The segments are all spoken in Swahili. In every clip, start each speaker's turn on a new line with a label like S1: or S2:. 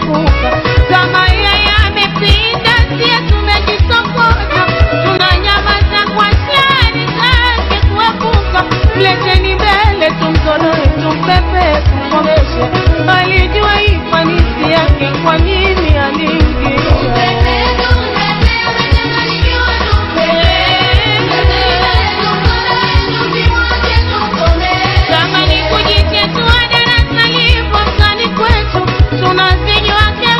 S1: kuepuka. Kama yeye amepinda, sie tumejisokota, tunanyamaza kwa shari zake kuepuka. Mleteni mbele tumzoloe, tumpepe, tumkomeshe, alijua ifanisi yake, kwa nini aliingia kama ni kujitetua darasa lipo mtani kwetu, tunazijua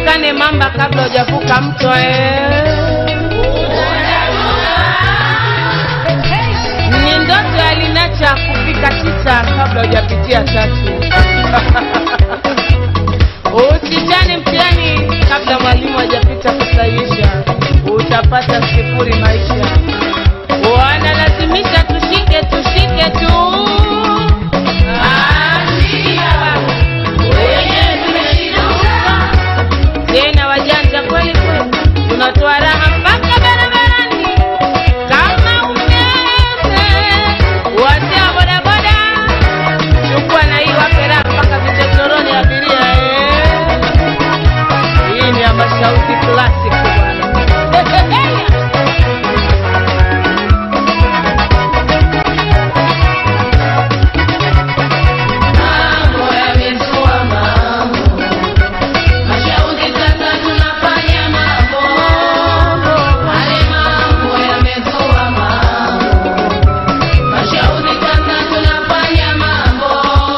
S1: uonekane mamba kabla hujavuka mto eh. Ni ndoto ya Linacha kufika tisa kabla hujapitia tatu. Usichane mtihani kabla mwalimu hajapita kusahihisha, utapata sifuri maisha. Wanalazimisha tushike tushike tu. Tena wajanja kweli kweli, tunatoa raha mpaka barabarani kama umeme. Wazee wa bodaboda, chukua na hii wape raha mpaka vichochoroni abiria eh. Hii ni ya Mashauzi Classic bwana.
S2: Mambo yamekuwa mambo, Mashauzi sasa tunafanya mambo. Wale mambo yamekuwa mambo, Mashauzi sasa tunafanya mambo.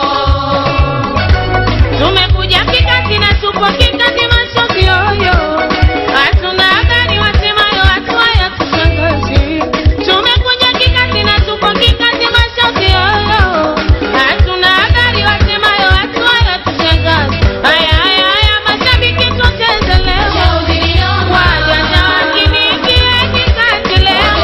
S1: Tumekuja kikati na tupo kikati mashozi yoyo, hatuna gani wasemayo hatuayo tushangazi. Tumekuja kikati na tupo kikati mashozi yoyo, hatuna gani wasemayo hatuayo tushangazi. Haya haya haya mashabiki tucheze leo,
S2: Mashauzi ni noma,
S1: wajanja wakiniingia kikati leo.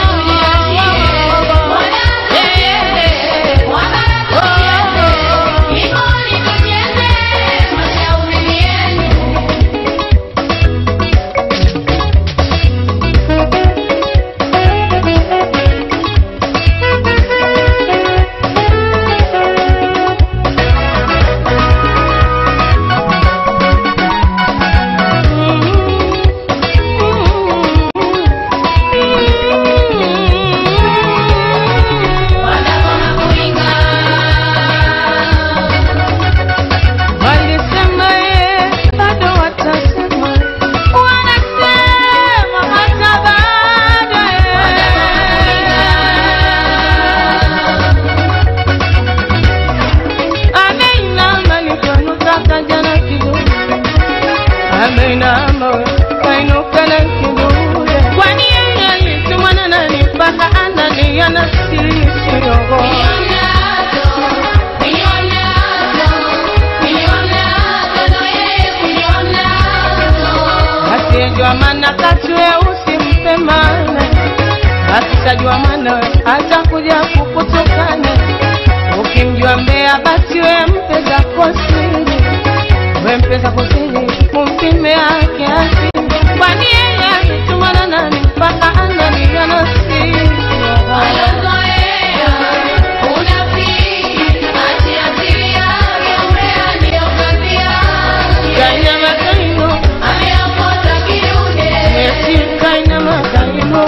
S1: Walisema ye, bado watasema, wanasema hata bado ye. Ameinama alipoinuka jana kidogo, ameinama we, kainuka na kidogo. Kwani yeye alitumwa na nani mpaka analia na sisi roho? asiyejua maana kachwe usimpe maana, akishajua maana atakuja kukutukana. Ukimjua mbea basi we mpe zako siri, we mpe zako siri, umpime yake asili, kwani yeye ametumwa na nani mpaka analia na sisi Kainama kaino, eti kainama kaino,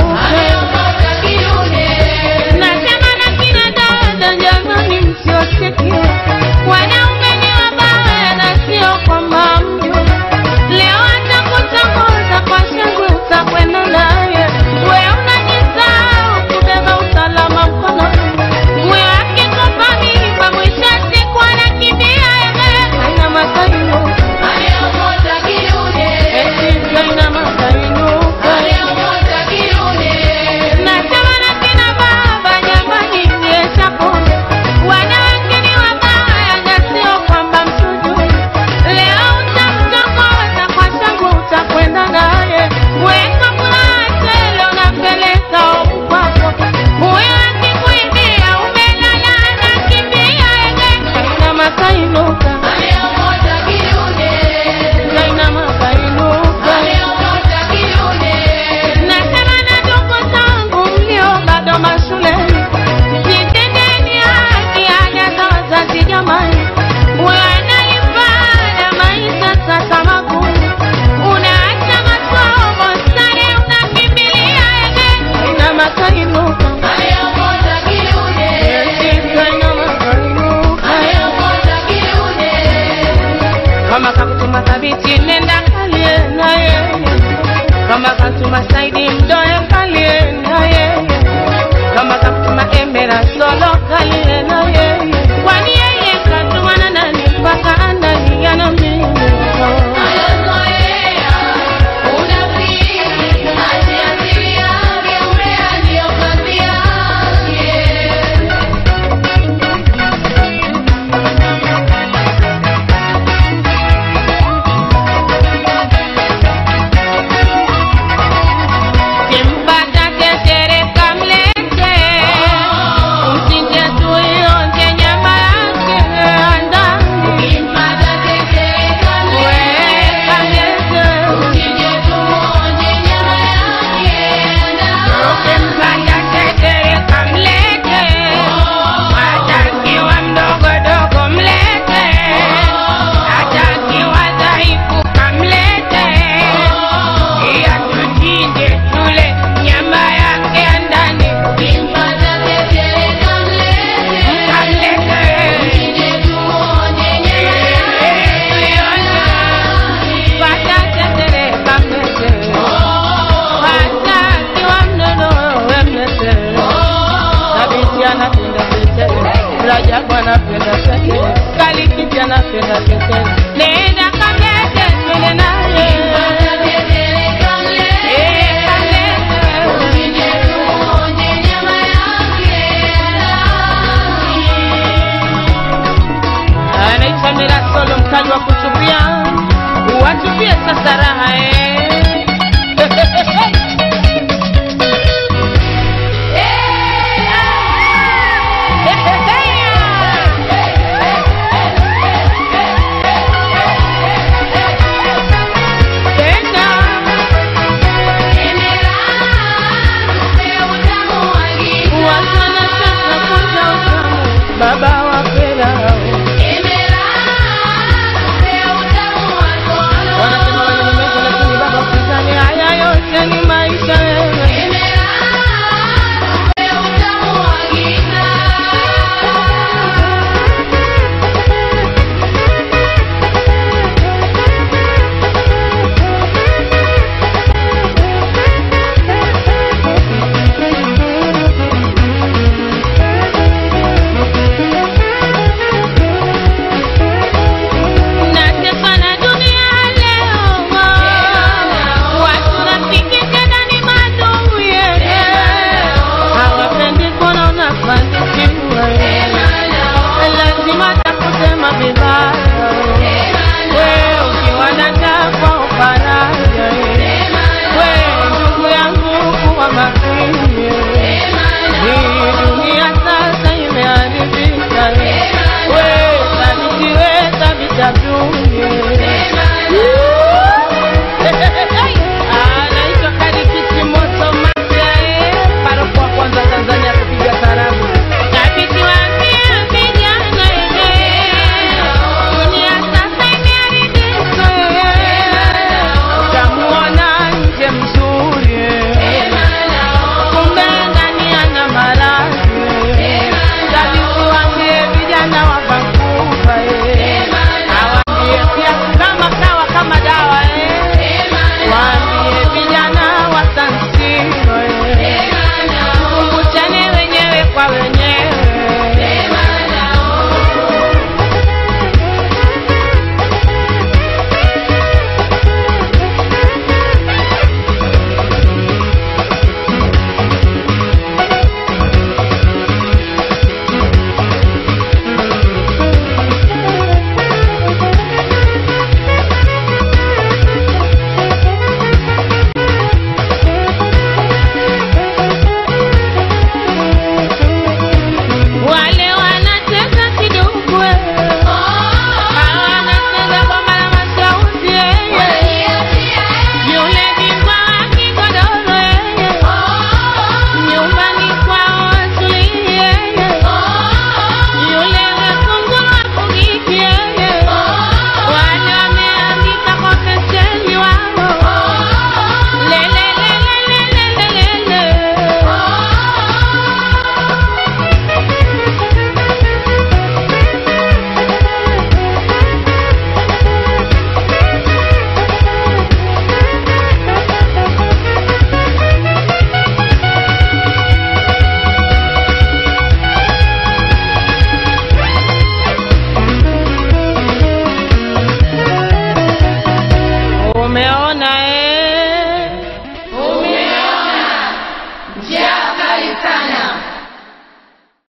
S1: Nasema na kina dada, jamani, msiwasikie wanaume ni wabaya na sio kwamba mjue. Leo atakutongoza kwa shangwe, utakwenda naye. We unajisahau kubeba usalama mkononi. We akikupa mimba, mwisho wa siku anakimbia yeye. Kainama kaino, eti kainama kaino, Nasema na kina baba, jamani, nyesha pole. Wanawake ni wabaya na sio kwamba mtujue. Leo utamtongoza kwa shangwe, utakwenda naye. Weka furaha tele, unapeleka hofu kwako. Huyo akikuibia, umelala, anakimbia yeye. Kainama kainuka, kainama kainuka. Nasema na ndugu zangu mlio bado mashuleni, jitendeni haki ada za wazazi jamani. Wanalifanya maisha sasa magumu, unaacha masomo sare, unakimbilia ene. Kainama kainuka, eti kainama kainuka. Kama kakutuma thabiti nenda kalie na yeye, kama katuma Saidi mdoe kalie na yeye, kama kakutuma Emera solo kalie na yeye, kwani yeye katuma na nani mpaka analia na mimi tupie sasa raha eh.